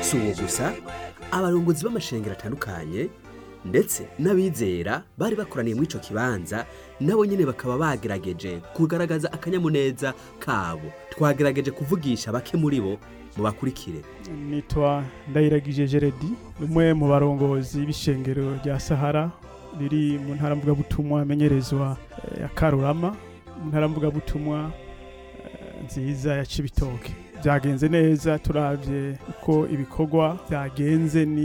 si uwo gusa abarongozi b'amashengero atandukanye ndetse n'abizera bari bakoraniye muri ico kibanza nabo nyene bakaba bagerageje kugaragaza akanyamuneza kabo twagerageje kuvugisha bake muri bo mu bakurikire nitwa ndayiragije jeredi umwe mu barongozi b'ishengero rya sahara riri mu ntara mvugabutumwa amenyerezwa eh, ya karurama mu ntara mvugabutumwa eh, nziza ya cibitoke byagenze neza turavye uko ibikorwa byagenze ni